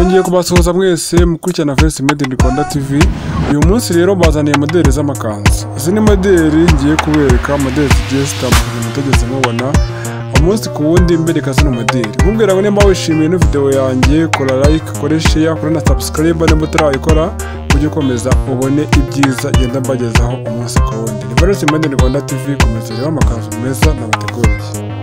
ngiye kubasuhuza mwese mukurikirana Vesi Made in Rwanda TV uyu munsi rero bazaniye modeli z'amakanzu izi ni modeli ngiye kubereka modeli zigiye zitandukanye mutegeze mubona umunsi ku wundi mbereka zino modeli nkubwira ngo nimba wishimiye ino video yanjye kora like kora share kora na subscribe nimba utarayikora ujye ukomeza ubone ibyiza genda mbagezaho umunsi ku wundi ni Vesi Made in Rwanda TV komeza rero amakanzu meza nabateguriye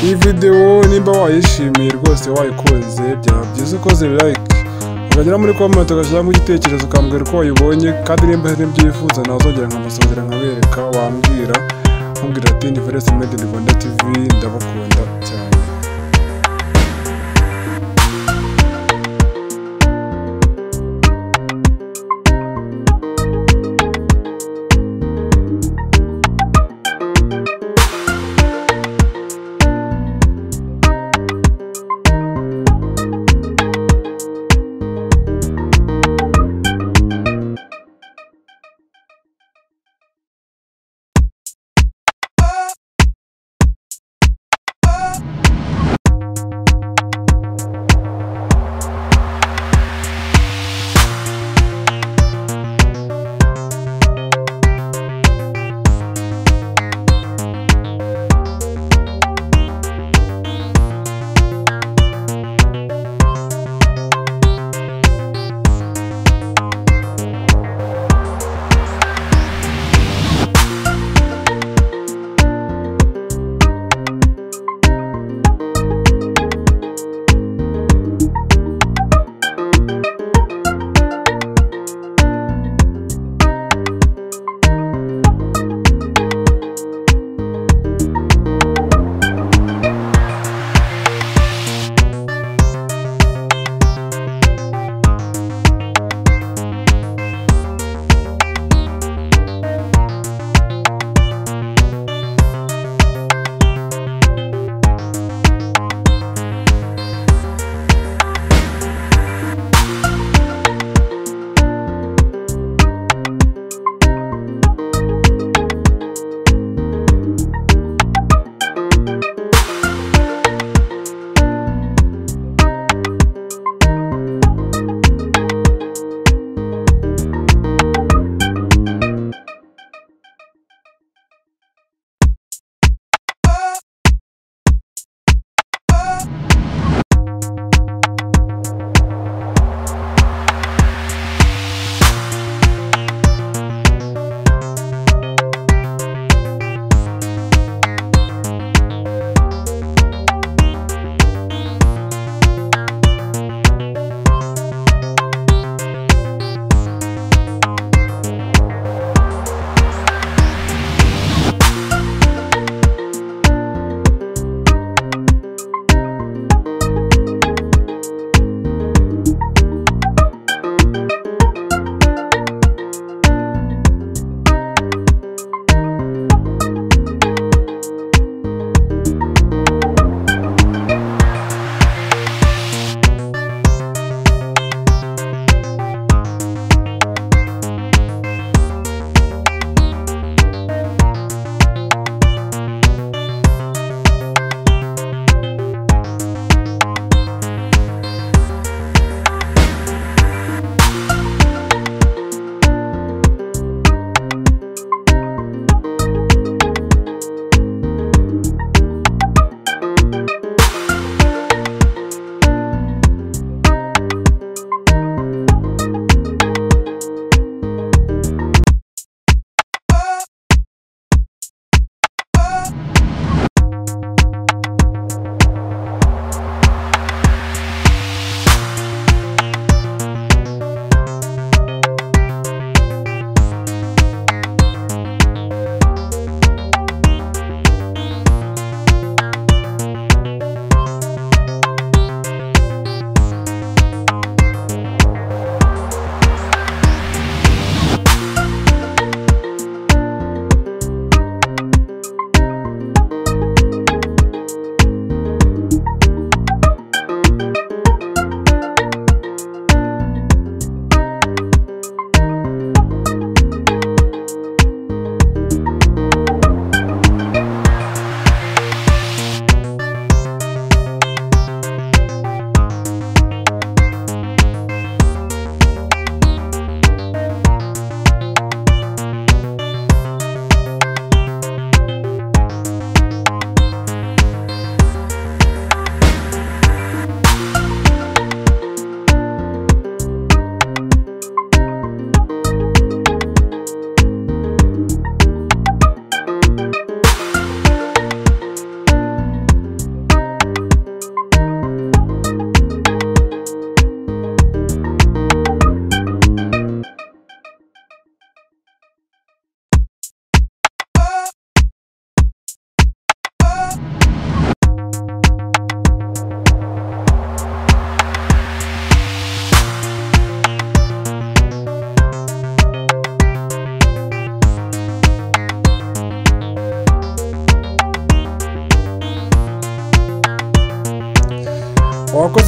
iyi videwo nimba wayishimiye rwose wayikunze byaba byiza ukoze like ukagera muri comment ugashyiramo igitekerezo ukambwira uko wayibonye kandi nimba hari n'ibyo wifuza nazongera nkabasongera nkabereka wambwira nkubwira ati ni Feres Made in Rwanda TV ndabakunda cyane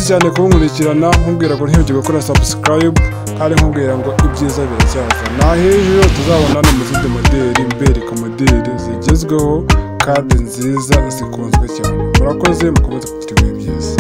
cyane kubunkurikirana nkubwira ngo ntihibagirwe gukora subscribe kandi nkubwira ngo ibyiza biracyaza na hejuru tuzabonana mu zindi modeli mbereka modeli zigezweho kandi nziza zikunzwe cyane murakoze mukomeze kugira ibihe byiza